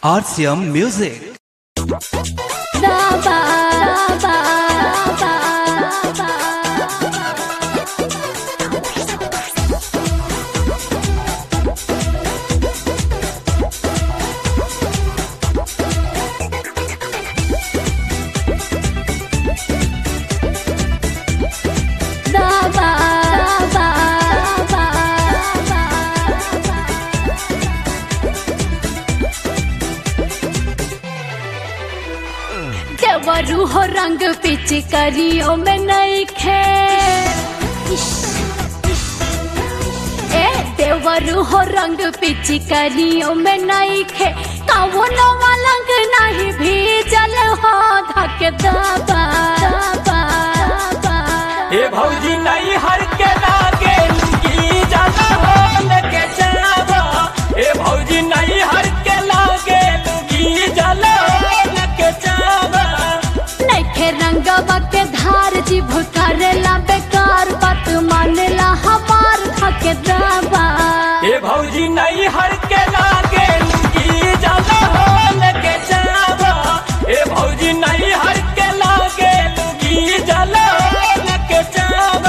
RCM Music. देवरू हो रंग पिचकारियों में नहीं खे ए देवरू हो रंग पिचकारियों में नहीं खे कवनो मलंग नहीं भी जल हो धक दबा दबा दबा ए भौजी नहीं हर के लागे लुंगी जाला हो लगे जावा ए भौजी नहीं हर के लागे लुंगी जाला हो लगे जावा नैखे रंगवा के धार जीभ करेला बेकार बात मानेला हमार धक दबा ए भौजी नहीं हर के लागे लुंगी जाला हो लगे जावा ए भौजी नहीं हर के लागे लुंगी जाला हो लगे जावा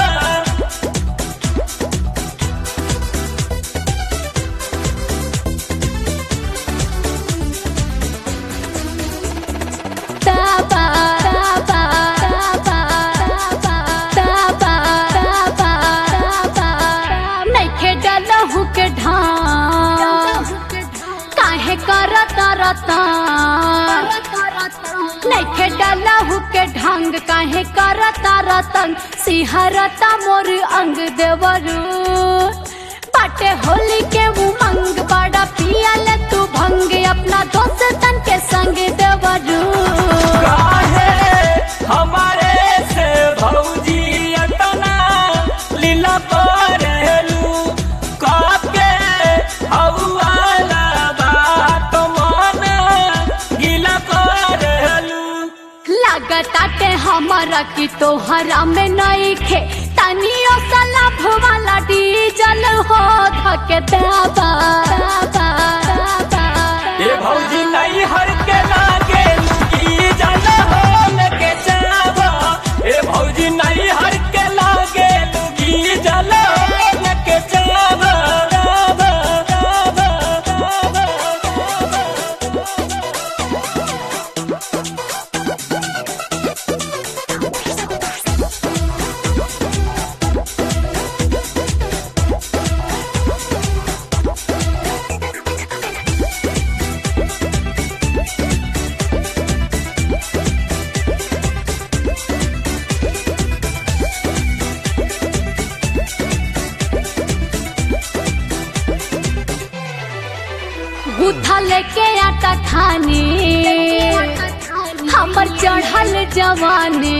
दबा दबा दबा दबा दबा दबा नैखे डलहु के ढांग काहे करता रता नैखे डलहु के ढंग काहे करता रतन सिहरता मोर अंग देवरू बाटे होली के उमंग बड़ा पियल तू भंग अपना दोस्तन के संग देवरू काहे हमारे से भौजी अतना लीला करेलू काके हौवाला बात मन गीला करेलू लागताटे हमारा की तोहरा में नहीं खे तनियो सा लाभ वाला डीजल हो धके दबा दबा दबा ये भौजी नहीं हर के लागे लुकी जाला हो लगे जावा ए भौजी नहीं हर के लागे लुकी जाला हो लगे जावा जावा जावा जावा गुथा लेके आटा खाने हमर चढ़ल जवानी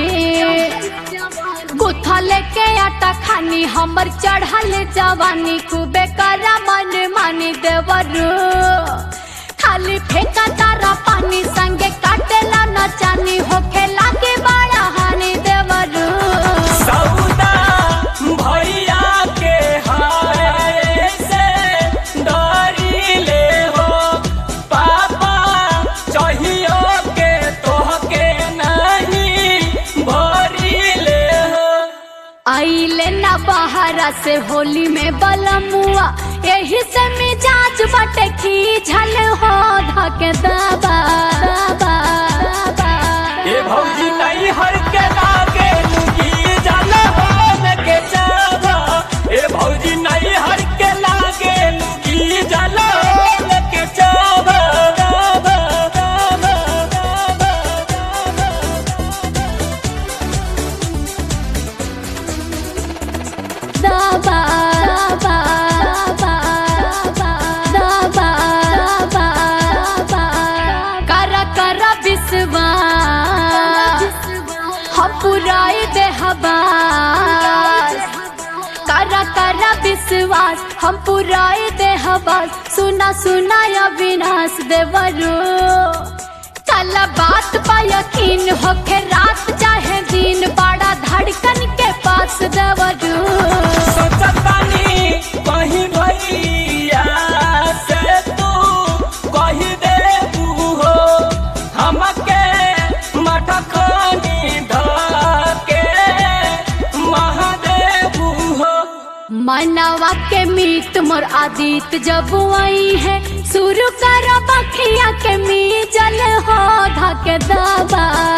गुथा लेके आटा खानी हमर चढ़ल जवानी खूबे करा मन मानी देवरू खाली फेंका तारा पानी संगे काटेला न चानी होखे लागे बड़ा हानि देवरू सौदा भैया के हाय से डरी ले हो पापा चाहियो के तोहके नहीं भरी ले हो आइले ना बहारा से होली में बलमुआ यही से मिजाज बटे खींचल हो धके दबा दबा दबा ये भौजी नहीं हर के लागे लुगी जाला हो लगे जावा ए भौजी नहीं हर के लागे लुगी जाला हो लगे जावा जावा जावा जावा दबा दबा दबा दबा दबा दबा कर कर विश्वास हम पुराई दे हबास कर कर विश्वास हम पुराई दे हबास सुना सुना अविनाश देवरू कल बात पा यकीन होके रात चाहे दिन बड़ा धड़कन के पास देवरू सोचतानी कहीं भैया से तू कही दे मनवा के मीत मोर आदित जब आई है शुरू कर बखिया के मी जल हो धके दबा